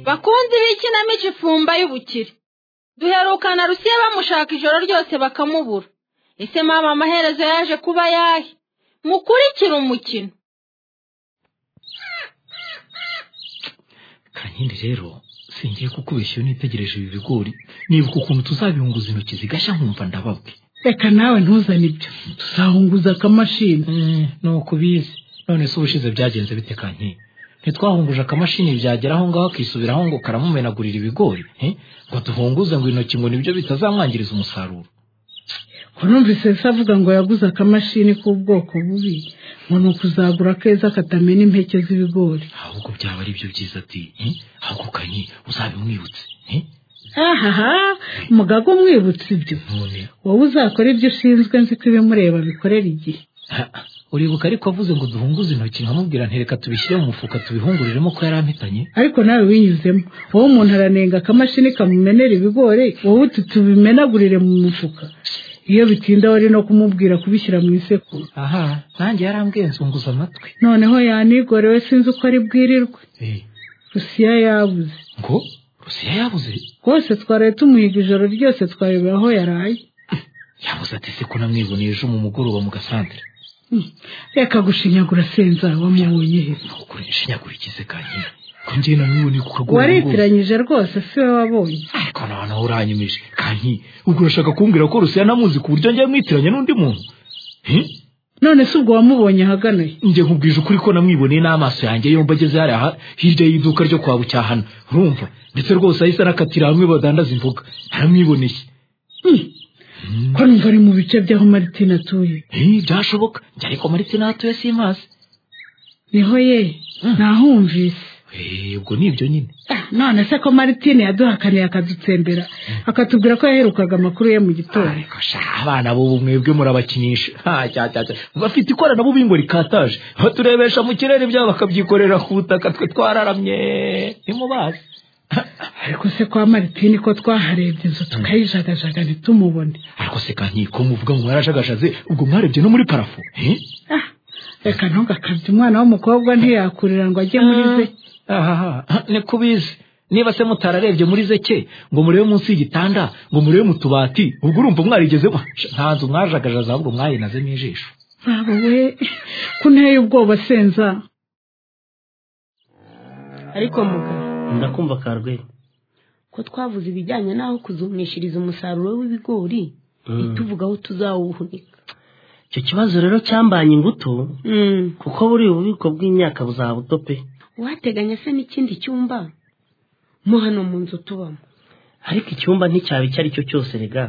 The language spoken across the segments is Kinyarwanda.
bakunzi b'ikinamico ifumba y'ubukire duherukana rusiye bamushaka ijoro ryose bakamubura ese mama amaherezo yaje kuba yahe mukurikire umukino kankindi rero singiye kukubeshya iyo nitegereje ibi bigori nibuka ukuntu tuzabihunguza intoki zigashya nkumva ndababwe reka nawe ntuzane ibyo tuzahunguza akamashini ni ukubizi none se ubushize byagenze bite kankindi ntitwahunguje akamashini byagera aho ngaho akisubiraho ngo karamumenagurira ibigori ngo duhunguze ngo intoki ngo nibyo bitazamwangiriza umusaruro urumvise se avuga ngo yaguze akamashini k'ubwoko bubi ngo ni ukuzagura keza katamena impeke z'ibigori ahubwo byaba ari byo byiza ati ahubwo kanyi uzabimwibutse ahaha mugaga umwibutse ibyo wowe uzakora ibyo ushinzwe nzi ko ibimureba bikorera igihe uribuka ariko avuze ngo duhunguze intoki nkamubwira ntereka tubishyire mu mufuka tubihunguriremo ko yari ampitanye ariko nawe winyuzemo wowe umuntu aranenga akamashini kamumenera ibigori wowe uti tubimenagurire mu mufuka iyo bitinda wari no kumubwira kubishyira mu isekuru aha nanjye yarambwiye nzunguza amatwi noneho yanigore we sinzi uko ari bwirirwe rusiya yabuze ngo rusiya yabuze rwose twaraye tumuhiga ijoro ryose twareba aho yaraye yabuze ati se ko namwiboneye ejo mu mugoroba mu gasantere reka gushinyagura senza wamubonye he ntukure shinyagura ikize kanyi kongera n'ubundi kukarwara waritiranyije rwose si we wabonye ariko nawe nawe uranyumije kanyi ubwo urashaka kumbwira ko rusiya namuzi ku buryo ngiye mwitiranya n'undi muntu none se ubwo wamubonye ahagana he njye nkubwije ukuri ko namwiboneye n'amaso yanjye yombi ageze hariya hirya y'iduka ryo kwa bucyahana urumva ndetse rwose ahise anakatira hamwe badandaza imboga aramwiboneye ko numva ari mu bice by'aho maritine atuye byashoboka njye ariko maritine aho atuye si mazi niho ye nahumvise ubwo ni ibyo nyine none se ko maritine yaduhakaniye akadutsembera akatubwira ko yaherukaga amakuru ye mu gitondo abana b'ubu mwebwe murabakinisha bafite ikoranabuhanga rikataje baturebesha mu kirere byabo bakabyikorera ku butaka twe twararamye ntimubazi ariko se kwa maritini ko twaharebye inzu tukayijagajaga ntitumubone ariko se kanyi ko muvuga ngo mwarajagajase ubwo mwarebye no muri parafo reka ntugakabye umwana w'umukobwa ntiyakurira ngo ajye muri ze ni kubizi niba se mutararebye muri zeke ngo murebe munsi y'igitanda ngo murebe mu tubati ubwo urumva mwarigezemo nta nzu mwajagajase ahubwo mwayinazemo ijisho ntabwo we ko nteye ubwoba senza ariko mugabo ndakumva karwego ko twavuze ibijyanye n'aho kuzumishiriza umusaruro w'ibigori ntituvuge aho tuzawuhunika icyo kibazo rero cyambanye ingutu kuko buriya ububiko bw'imyaka buzabuto pe wateganya se n'ikindi cyumba mo hano mu nzu tubamo ariko icyumba nticyaba icyo ari cyo cyose rega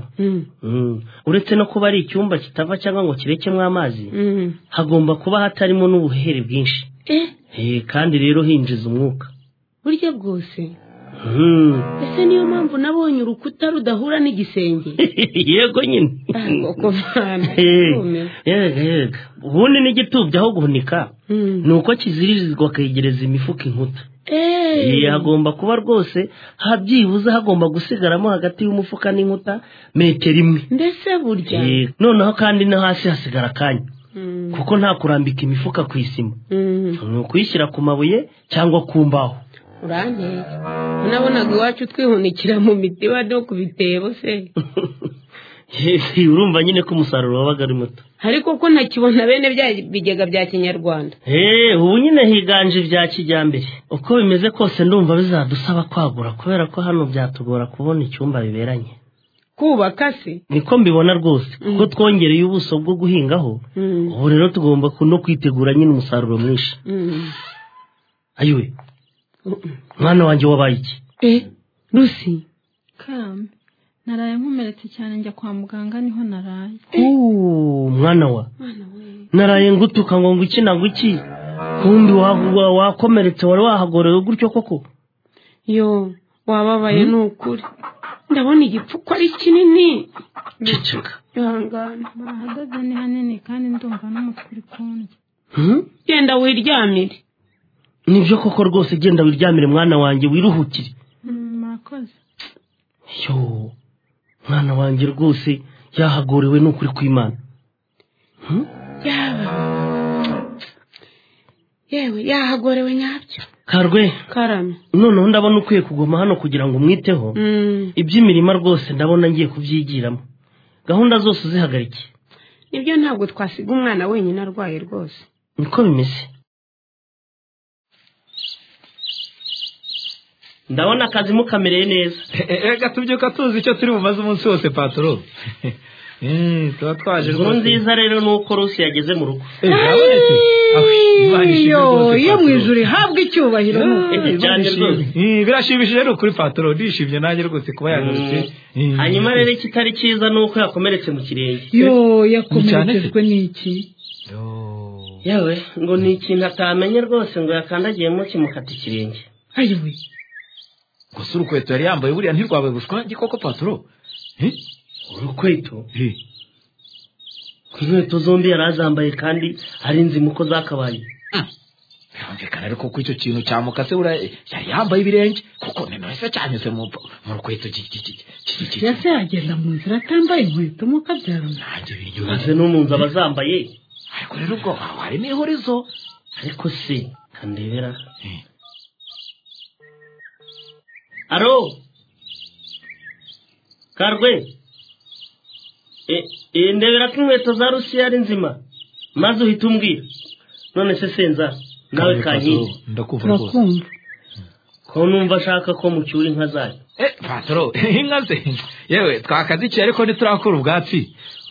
uretse no kuba ari icyumba kitava cyangwa ngo kirekemo amazi hagomba kuba hatarimo n'ubuhehere bwinshi kandi rero hinjiza umwuka burya bwose ese niyo mpamvu nabonye urukuta rudahura n'igisenge yego nyine yega yega ubundi n'igitubya aho guhunika ni uko kizirizwa kegereza imifuka inkuta hagomba kuba rwose habyibuze hagomba gusigaramo hagati y'umufuka n'inkuta metero imwe mbese burya noneho kandi no hasi hasigara akanya kuko nta kurambika imifuka ku isima ni ukuyishyira ku mabuye cyangwa ku mbaho uranteye unabonaga iwacu twihunikira mu mitiba no ku bitebo se urumva nyine ko umusaruro wabaga ari muto ariko ko ntakibona bene bya bigega bya kinyarwanda ubu nyine higanje ibya kijyambere uko bimeze kose ndumva bizadusaba kwagura kubera ko hano byatugora kubona icyumba biberanye kubaka se niko mbibona rwose kuko twongereye ubuso bwo guhingaho ubu rero tugomba no kwitegura nyine umusaruro mwinshi ayiwe mwana wanjye wabaye iki e rusi kame naraye nkomeretse cyane njya kwa muganga niho naraye mwana wa naraye ngutuka ngo iki na iki kundi wakomeretse wari wahagorewe gutyo koko yo wababaye ni ukuri ndabona igipfuko ari kinini ceceka bihangana barahagaze ni hanini kandi ndumva n'umutwe uri kundya genda wiryamire nibyo koko rwose genda wiryamire mwana wanjye wiruhukire murakoze yo mwana wanjye rwose yahagorewe n'ukuri kw'imana yaba yewe yahagorewe nyabyo karwe karame noneho ndabona ukwiye kuguma hano kugira ngo umwiteho Mm, iby'imirima rwose ndabona ngiye kubyigiramo gahunda zose uzihagarike nibyo ntabwo twasiga umwana wenyine arwaye rwose niko bimeze ndabona akazi mukamereye neza reka tubyuka tuzi icyo turi bumaze umunsi wose patoro Eh, tuba twaje inkuru nziza rero ni uko rusi yageze mu rugo Eh, yabonetse? Ah, Imana ishimwe iyo rwose, iyo mu patoro. ijuru ihabwa icyubahiro Eh, Imana Cyane ishimwe. rwose. Eh, birashimishije ni ukuri patoro ndishimye nanjye rwose kuba yagarutse Eh, hanyuma rero ikitari cyiza ni uko yakomeretse mu kirenge yo yakomerekejwe n'iki Yo. yewe ngo ni ikintu atamenye rwose ngo yakandagiyemo kimukata ikirenge ayiwe gusa urukweto yari yambaye buriya ntirwabaye ubushwangi koko patoro Eh, urukweto eh. ku nkweto zombi yari azambaye kandi ari inzimu ko zakabaye birumvikana ariko ko icyo kintu cyamukase buriya eh, yari yambaye ibirenge kuko nimero se cyanyuze mu mu rukweto ki- ki- ki- ki- ki- yase yagenda mu nzira atambaye inkweto mu kabyarana nanjye maze biryoheye n'umunzu aba azambaye ariko rero ubwo aho harimo ihurizo ariko se kandebera Eh, aro karwe E- e, ndebera ko inkweto za rusiya ari nzima maze uhita umbwira none se senza nawe kankindi Patoro, ndakumva rwose turakumva ko numva ashaka ko mucyura inka zayo Eh, patoro inka ze yewe twakazikiye ariko ntiturakura ubwatsi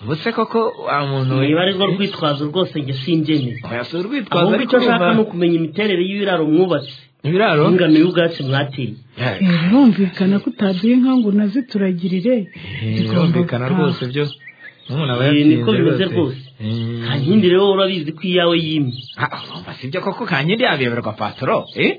ubuse koko wa muntu niba ari rwo rwitwazo rwose njye simbyemeye yasura urwitwazo ahubwo ariko icyo nshaka ni urumva ukumenya imiterere y'ibiraro mwubatse ibiraro n'ingano y'ubwatsi mwateye Yeah. Eh, birumvikana ko utaduha inka ngo unazituragirire Eh, birumvikana rwose byo n'umuntu aba Eh, yatsinze niko bimeze rwose. Eh. kankindi rero urabizi ko iyawe yimye Ah, urumva si byo koko kankindi yabeberwa patoro eh?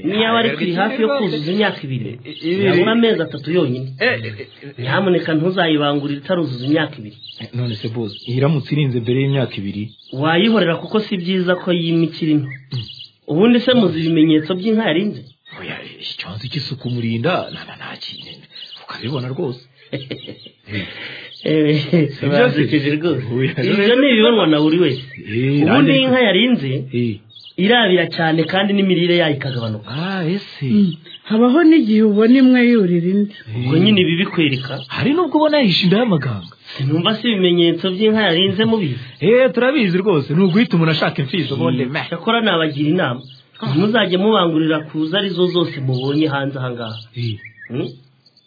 niyo wari kuri hafi yo kuzuza imyaka ibiri Ibiri. yabura amezi atatu yonyine Eh, eh, eh, nyamuneka ntuzayibangurire itaruzuza imyaka ibiri eh, none se boss iramutse irinze mbere y'imyaka ibiri wayihorera kuko si byiza ko yima ikiri nto ubundi se muzi ibimenyetso by'inka yarinze oya eh, icyonzi cy'isuku murinda nana ntakintu ukabibona rwose birasekeje rwose Oya, ibyo ni ibibonwa na buri wese Eh, ubundi nanditse. inka yarinze Eh, irabira cyane kandi n'imirire yayo ikagabanuka ah ese Mm. habaho n'igihe ubona imwe yurira indi Eh, ubwo nyine ibi bikwereka hari n'ubwo ubona yahishe inda y'amaganga sinumva se ibimenyetso by'inka yarinze mubizi eh turabizi rwose ni uguhita umuntu ashaka imfizo ubundi meh. cyakora nabagira inama ntimuzajye mubangurira kuza arizo zose mubonye hanze ahangaha Eh, Hmm?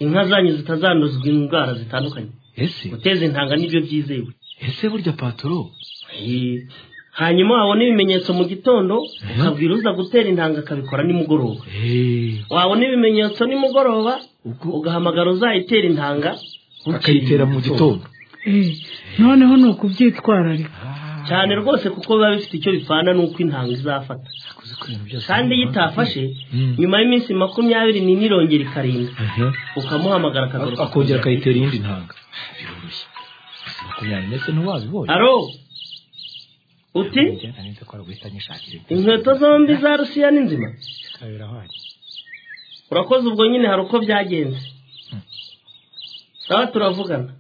inka zanyu zitazanduzwa indwara zitandukanye ese guteza intanga nibyo byizewe ese burya patoro Eh, hanyuma wabona ibimenyetso mu gitondo ukabwira uza gutera intanga akabikora nimugoroba eh wabona ibimenyetso nimugoroba ubwo ugahamagara uzayitera intanga bukeye akayitera mu gitondo Eh, noneho ni ukubyitwararika cyane rwose kuko biba bifite icyo bipfana n'uko intanga izafata Yakoze ko ibintu byose kandi iyo bimubaza. itafashe Mm. nyuma y'iminsi makumyabiri n'ine irongera ikarinda Aha. ukamuhamagara akagaruka akongera akayitera iyindi ntanga biroroshye gusa makumyabiri ndetse ntiwabibonye aro uti ko ari uguhita nyishakira ibyo. inkweto zombi za rusiya ni nzima Bikaba birahwanye. urakoze ubwo nyine hari uko byagenze sawa turavugana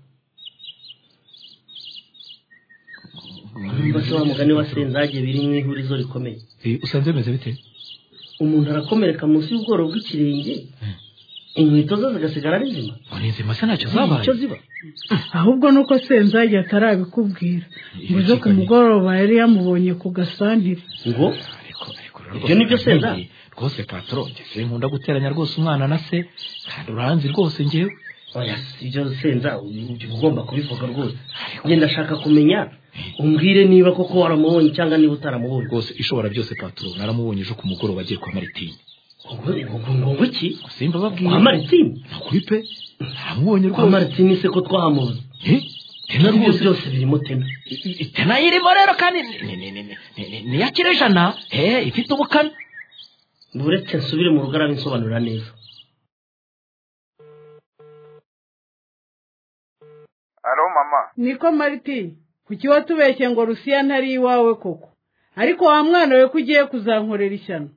niba se wa mugani wa senzage biri mu ihurizo rikomeye Eh, usanze bimeze bite umuntu arakomereka munsi y'ubworo bw'ikirenge inkweto ze zigasigara ari nzima ni inzima se ntacyo Nta zabaye icyo ziba ahubwo ni uko senzage atarabikubwira ngo ejo ku Ikiganiro. mugoroba yari yamubonye ku gasantere ngo ariko ariko Ibyo ni byo se nda? rwose patoro ngeze nkunda guteranya rwose umwana na se kandi uranzi rwose ngewe oya ibyo senza uba ugomba kubivuga rwose njye ndashaka kumenya umbwire niba koko waramubonye cyangwa niba utaramubonye rwose ishobora byose patoro naramubonye ejo ku mugoroba agiye kwa maritini ngo ngo ngo ngo iki simba babwiye kwa maritini ni ukuri pe naramubonye kwa rwose maritini se ko twahamuze Eh, tena ibyo rwose byose birimo teme itena irimo rero kandi ni- ni- ni- ni- ni- ni iya kirejana eh, ifite ubukana buretse nsubire mu rugo arabisobanurira neza Alo mama, niko mariti kuki watubeshye ngo rusiya ntari iwawe koko ariko wa mwana we ko ugiye kuzankorera ishyano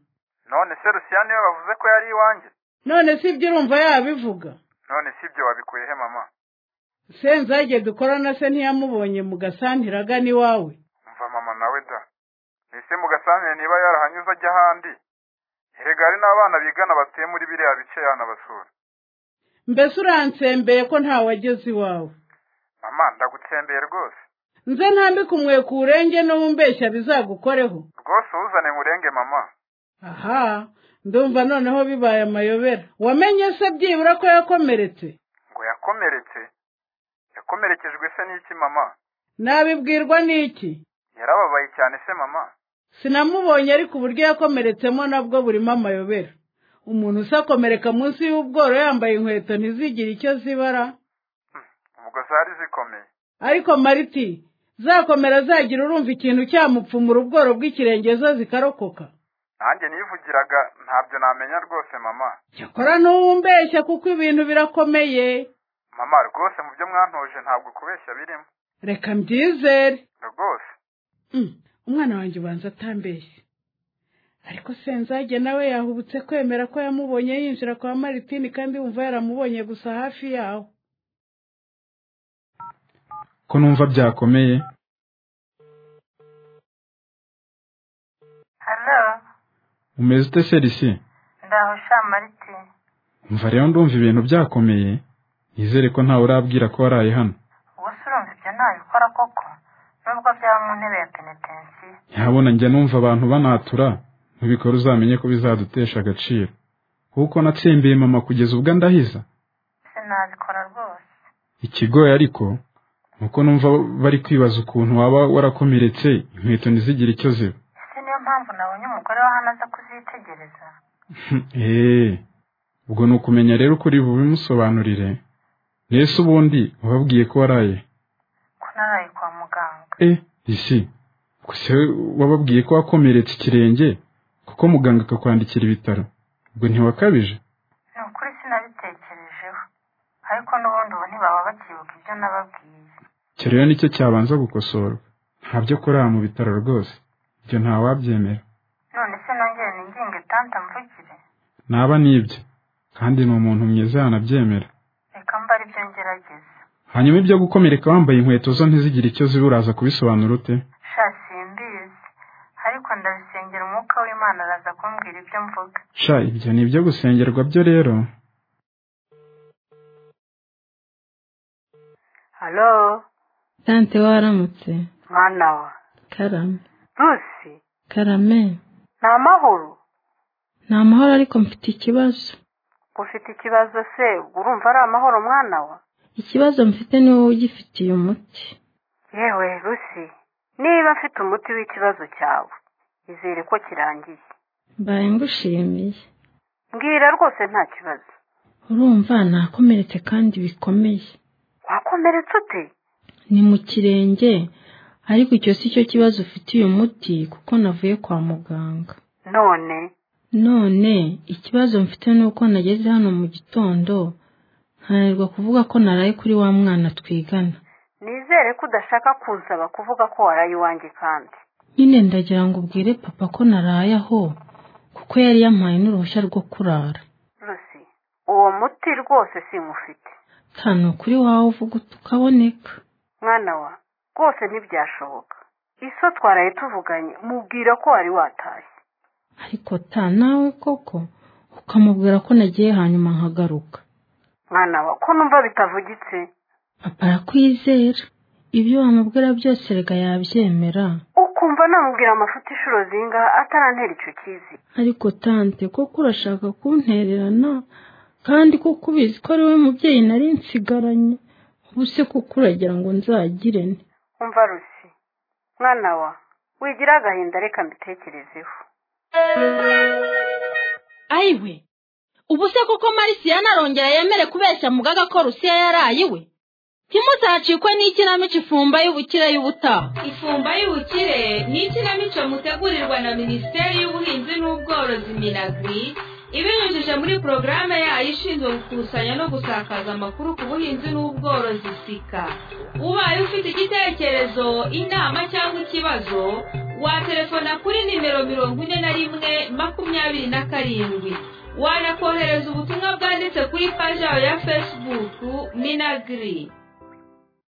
none se Rusiya niwe bavuze ko yari iwanjye? none si ibyo urumva yabivuga None si ibyo wabikuye he mama? senzage dukorana se ntiyamubonye mu gasantire agana iwawe mva mama nawe da ese mu gasantire niba yarahanyuze ajya ahandi erega hari n'abana bigana batuye muri biriya bice yanabasura mbese uransembeye ko ntawageze iwawe mama ndagutsembeye rwose nze ntambike umweko urenge n'umbeshya bizagukoreho rwose uzane murenge mama aha ndumva noneho bibaye amayobera wamenye se byibura ko yakomeretse ngo yakomeretse yakomerekejwe se n'iki mama nabibwirwa n'iki yarababaye cyane se mama sinamubonye ariko uburyo yakomeretsemo nabwo burimo amayobera umuntu usakomereka munsi y'ubworo yambaye inkweto ntizigire icyo zibara ubwo zari zikomeye ariko mariti zakomera zagira urumva ikintu cyamupfumura ubworo bw'ikirenge zo zikarokoka nanjye nivugiraga ntabyo namenya rwose mama cyakora ntuwumbeshya kuko ibintu birakomeye mama rwose mu byo mwantoje ntabwo kubeshya birimo reka mbyizere rwose Mm, umwana wanjye ubanza atambeshye ariko senzage nawe yahubutse kwemera ko yamubonye yinjira kwa maritini kandi wumva yaramubonye gusa hafi yaho ko numva byakomeye halo umeze ute serisi ndaho sha mariti mva rero ndumva ibintu byakomeye nizere ko ntawe urabwira ko waraye hano ubu se urumva ibyo ntabikora koko nubwo byaba mu ntebe ya penetensiyo ntihabona njya numva abantu banatura ntubikore uzamenye ko bizadutesha agaciro kuko natsembeye mama kugeza ubwo ndahiza sinabikora rwose ikigoye ariko ni uko numva bari kwibaza ukuntu waba warakomeretse inkweto ntizigire icyo ziba ese niyo mpamvu nabonye umugore w'ahantu aza kuzitegereza eee ubwo ni ukumenya rero ukuri bubimusobanurire mbese ubundi wababwiye ko waraye ko naraye kwa muganga e isi gusa wababwiye ko wakomeretse ikirenge kuko muganga akakwandikira ibitaro ubwo ntiwakabije ni ukuri sinabitekerejeho ariko n'ubundi ubu ntibaba bakibuka ibyo nababwiye icyo rero nicyo cyabanza gukosorwa nta byo kurara mu bitaro rwose ibyo ntawabyemera none se nongere ninginga itanta mvugire naba nibyo kandi ni umuntu mwiza yanabyemera reka mba ari byo ngerageza hanyuma ibyo gukomereka wambaye inkweto zo ntizigire icyo ziba uraza kubisobanura ute sha simbizi ariko ndabisengera umwuka w'imana araza kumbwira ibyo mvuga sha ibyo ni ibyo gusengerwa byo rero halo tante waramutse mwana wa karame rusi karame ni amahoro ni amahoro ariko mfite ikibazo ufite ikibazo se urumva ari amahoro mwana wa ikibazo mfite ni wowe ugifitiye umuti yewe rusi niba mfite umuti w'ikibazo cyawe izere ko kirangiye mbaye ngushimiye mbwira rwose nta kibazo urumva nakomeretse kandi bikomeye wakomeretse ute ni mu kirenge ariko icyo si cyo kibazo ufitiye umuti kuko navuye kwa muganga none none ikibazo mfite ni uko nageze hano mu gitondo nkananirwa kuvuga ko naraye kuri wa mwana twigana nizere ko udashaka kunsaba kuvuga ko waraye iwanjye kandi nyine ndagira ngo ubwire papa ko naraye aho kuko yari yampaye n'uruhushya rwo kurara rusi uwo muti rwose simufite nta ni ukuri wawe uvuga uti ukaboneka mwana wa rwose ntibyashoboka iso twaraye tuvuganye mubwira ko wari watashye ariko ta nawe koko ukamubwira ko nagiye hanyuma nkagaruka mwana wa ko numva bitavugitse papa arakwizera ibyo wamubwira byose rega yabyemera ukumva namubwira amafuti inshuro zingaha atarantera icyo kizi ariko tante koko urashaka kuntererana kandi koko ubizi ko ari we mubyeyi nari nsigaranye ubu se koko uragira ngo nzagire nte umva rusi mwana wa wigira agahinda reka mbitekerezeho ayiwe ubu se koko marisiyani arongera yemere kubeshya mugaga ko rusiya yaraye iwe ntimuzacikwe n'ikinamico ifumba y'ubukire y'ubutaha ifumba y'ubukire ni ikinamico mutegurirwa na minisiteri y'ubuhinzi n'ubworozi minagri ibinyujije muri porogaramu yayo ishinzwe gukusanya no gusakaza amakuru ku buhinzi n'ubworozi sika ubaye ufite igitekerezo inama cyangwa ikibazo watelefona kuri nimero mirongo ine na rimwe makumyabiri na karindwi wanakohereza ubutumwa bwanditse kuri paji yawe ya fesibuku minagiri